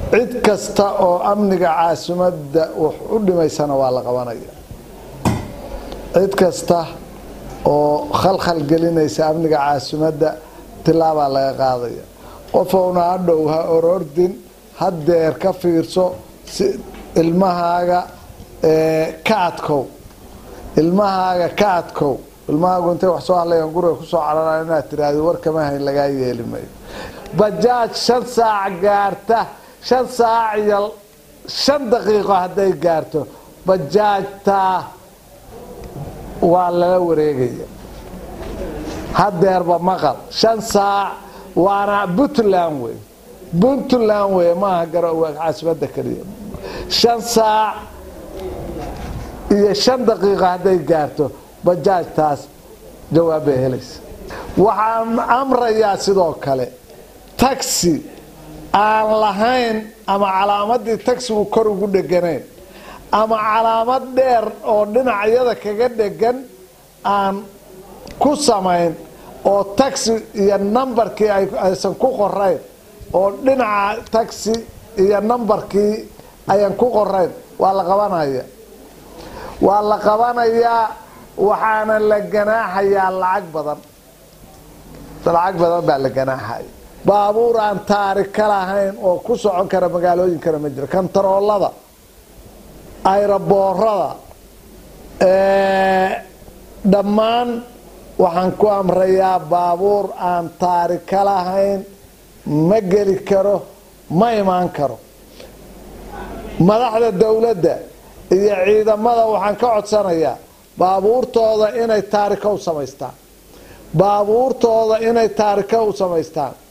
cid kasta oo amniga caasimadda wax u dhimaysana waa la qabanaya cid kasta oo khalkhal gelinaysa amniga caasimadda tilaabaa laga qaadaya qofowna hadhow ha orordin hadeer ka fiirso si ilmahaaga ka adkow ilmahaaga ka adkow ilmahaagu intay wax soo hadlayaan guriga kusoo carara inaad tiraahdo warkama hayn lagaa yeeli mayo bajaaj shan saac gaarta shan saac iyo shan daqiiqo hadday gaarto bajaajtaa waa lala wareegaya hadeerba maqal shan saac waana puntland wey puntland wey maaha garowe caasimada keliya shan saac iyo shan daqiiqo hadday gaarto bajaajtaas jawaab bay helaysa waxaan amrayaa sidoo kale taxi aan lahayn ama calaamadii taxigu kor ugu dheganayn ama calaamad dheer oo dhinacyada kaga dhegan aan ku samayn oo taxi iyo nambarkii aysan ku qorayn oo dhinaca taxi iyo nambarkii ayan ku qorayn waa la qabanaya waa la qabanayaa waxaana la ganaaxayaa lacag badan lacag badan baa la ganaaxaya baabuur aan taarika lahayn oo ku socon kara magaalooyinkana ma jiro kantaroolada ayraboorada dhammaan waxaan ku amrayaa baabuur aan taarika lahayn ma geli karo ma imaan karo madaxda dowladda iyo ciidamada waxaan ka codsanayaa baabuurtooda inay taarika u samaystaan baabuurtooda inay taarika u samaystaan